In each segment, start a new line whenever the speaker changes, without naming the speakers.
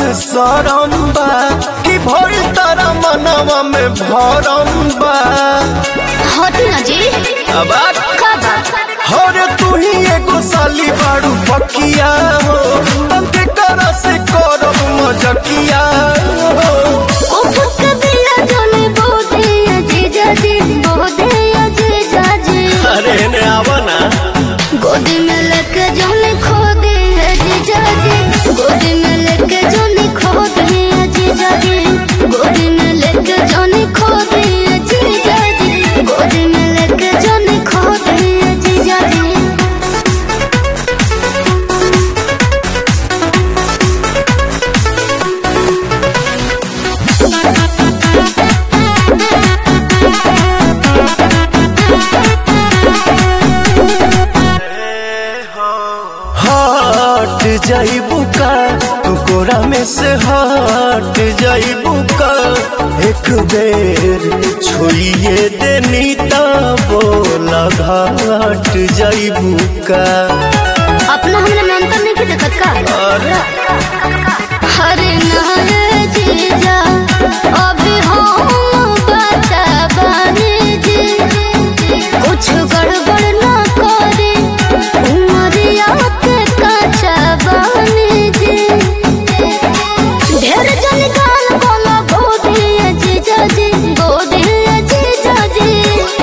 सरम बा कि भइल तारा मनवा में भरम बा
हटी ना जी
अब आ-
का बात
हरे तू ही एगो साली बाड़ू पकिया हो तंते करा से करब मजकिया हो
उफक दिया जाने बोधे अजीजा जी बोधे अजीजा जी
अरे ने आवा ना
गोदी में लेके जाने खो दे अजीजा जी गोदी में लेके जाने खो दे अजीजा जी गोदी में लेके जाने खो दे अजीजा जी गोदी में लेके जाने खो दे अजीजा जी
हट जाइबू का तू कोरा में से हट जाइबू का एक बेर छुइए देनी ता बोला घाट जाइबू का
अपना हमने में अंतर नहीं देखत का
अरे
हरे नारे जीजा अभी हम बचा बने जी कुछ गड़बड़ ना करे उमरिया के कचा बने जी ढेर जन गाल बोला गोदी जीजा जी गोदी जीजा जी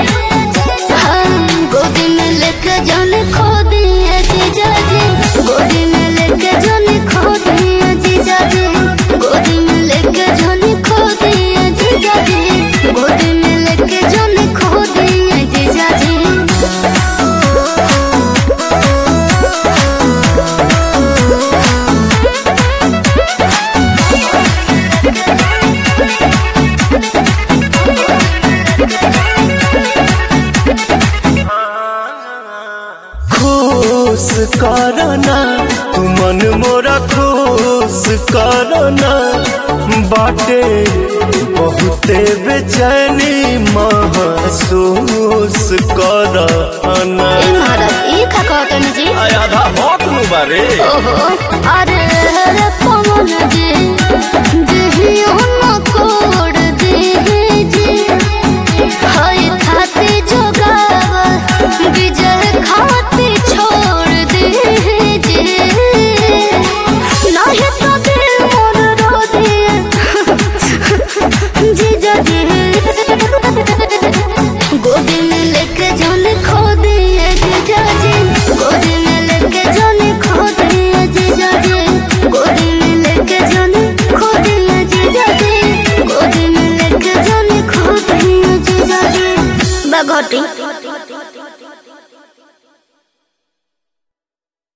हम गोदी में लेके जाने खो दिए जीजा जी गोदी में लेके जाने खो दिए जीजा जी गोदी में लेके जाने खो दिए जीजा जी गोदी में लेके जाने खो दिए जीजा जी
खुश करना तू मन मोरा खुश करना बाटे बहुते बेचैनी महसूस करना
ए महाराज ई का कहतन जी
आधा हक नु बारे
ओहो अरे रे पवन जी देहियो न कोड देहि जी हाय खाते जोगाव विजय खाते छोड़ देहि जी नाही तो दिल मोर रो दिए जीजा जी गोदी में लेके जाने खो दिए जीजा जी गोदी में लेके जाने खो दिए जीजा जी गोदी में लेके जाने खो दिए जीजा जी गोदी में लेके जाने खो दिए जीजा जी बगोटी